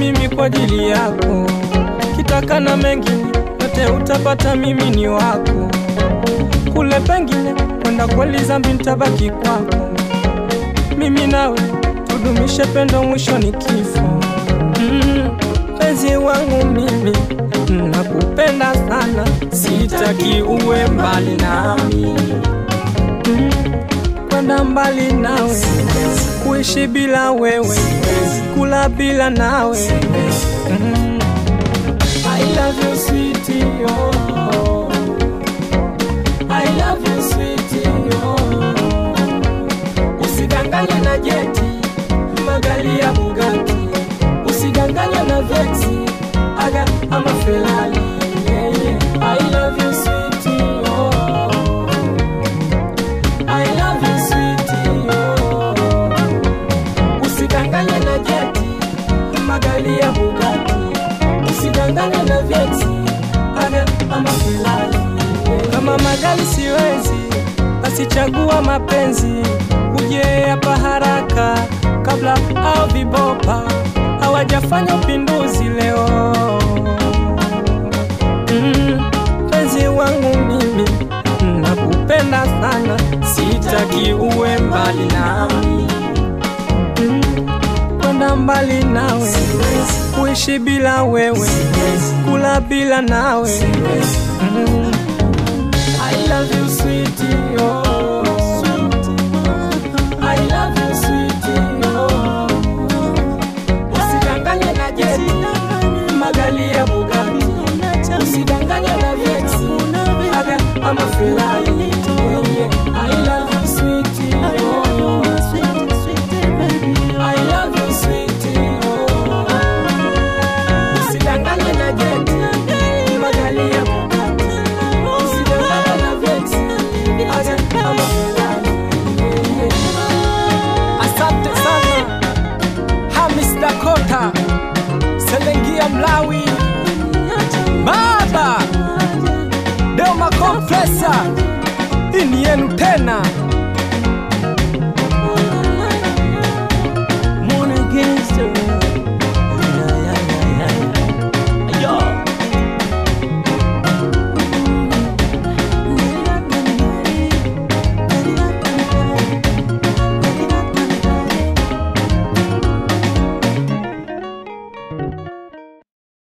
mimi kwa ajili yako, kitaka na mengine yote utapata, mimi ni wako. Kule pengine kwenda kweli zambi nitabaki kwako, mimi nawe tudumishe pendo, mwisho ni kifo. Mm, Penzi wangu mimi nakupenda sana, sitaki uwe mbali nami Mm, kwenda mbali nawe, kuishi bila wewe, kula bila nawe. Mm, I love you sweetie, oh. I love you sweetie, oh. Usidanganye na jeti, magari ya Bugatti, usidanganye na vexi, aga ama Ferrari. Yeah, yeah. I love you sweetie, oh. I love you sweetie, oh. Usidanganye na jeti, magari ya Bugatti, usidanganye na vexi, aga ama Ferrari. Kama magari siwezi, basi chagua mapenzi, uje hapa haraka kabla au vibopa hawajafanya upinduzi leo. Mm, Penzi wangu mimi nakupenda sana, sitaki uwe mbali nami Mm, kwenda mbali nawe, kuishi bila wewe, kula bila nawe Mm, I love you sweetie, oh. I love you sweetie, oh. Usidanganye na jeti, magari ya Bugatti, usidanganye na vexi, aga ama Ferrari.